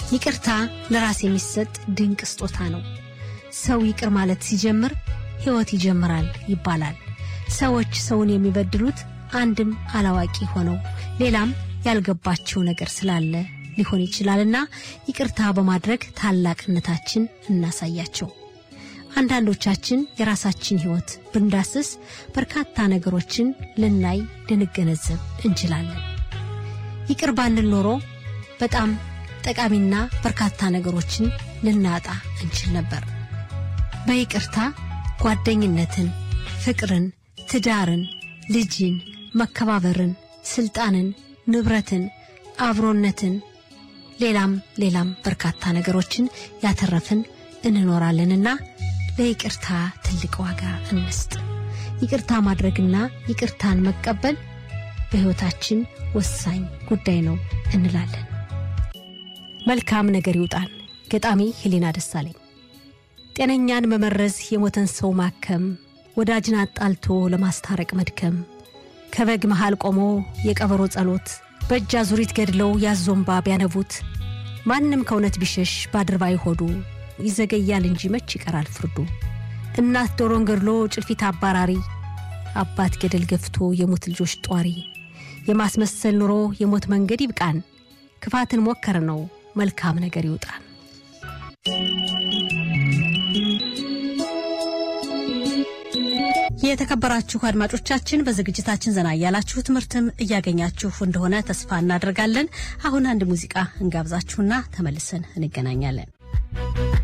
ይቅርታ ለራስ የሚሰጥ ድንቅ ስጦታ ነው። ሰው ይቅር ማለት ሲጀምር ሕይወት ይጀምራል ይባላል። ሰዎች ሰውን የሚበድሉት አንድም አላዋቂ ሆነው ሌላም ያልገባቸው ነገር ስላለ ሊሆን ይችላልና ይቅርታ በማድረግ ታላቅነታችን እናሳያቸው። አንዳንዶቻችን የራሳችን ሕይወት ብንዳስስ በርካታ ነገሮችን ልናይ ልንገነዘብ እንችላለን። ይቅር ባንል ኖሮ በጣም ጠቃሚና በርካታ ነገሮችን ልናጣ እንችል ነበር። በይቅርታ ጓደኝነትን፣ ፍቅርን፣ ትዳርን፣ ልጅን፣ መከባበርን፣ ስልጣንን፣ ንብረትን፣ አብሮነትን፣ ሌላም ሌላም በርካታ ነገሮችን ያተረፍን እንኖራለንና ለይቅርታ ትልቅ ዋጋ እንስጥ። ይቅርታ ማድረግና ይቅርታን መቀበል በሕይወታችን ወሳኝ ጉዳይ ነው እንላለን። መልካም ነገር ይውጣን። ገጣሚ ሄሌና ደሳለኝ። ጤነኛን መመረዝ፣ የሞተን ሰው ማከም፣ ወዳጅን አጣልቶ ለማስታረቅ መድከም፣ ከበግ መሃል ቆሞ የቀበሮ ጸሎት፣ በእጅ አዙሪት ገድለው ያዞምባ ቢያነቡት፣ ማንም ከእውነት ቢሸሽ ባድርባይ ሆዱ ይዘገያል እንጂ መች ይቀራል ፍርዱ። እናት ዶሮን ገድሎ ጭልፊት አባራሪ፣ አባት ገደል ገፍቶ የሞት ልጆች ጧሪ፣ የማስመሰል ኑሮ የሞት መንገድ ይብቃን፣ ክፋትን ሞከር ነው መልካም ነገር ይውጣን። የተከበራችሁ አድማጮቻችን በዝግጅታችን ዘና እያላችሁ ትምህርትም እያገኛችሁ እንደሆነ ተስፋ እናደርጋለን። አሁን አንድ ሙዚቃ እንጋብዛችሁና ተመልሰን እንገናኛለን።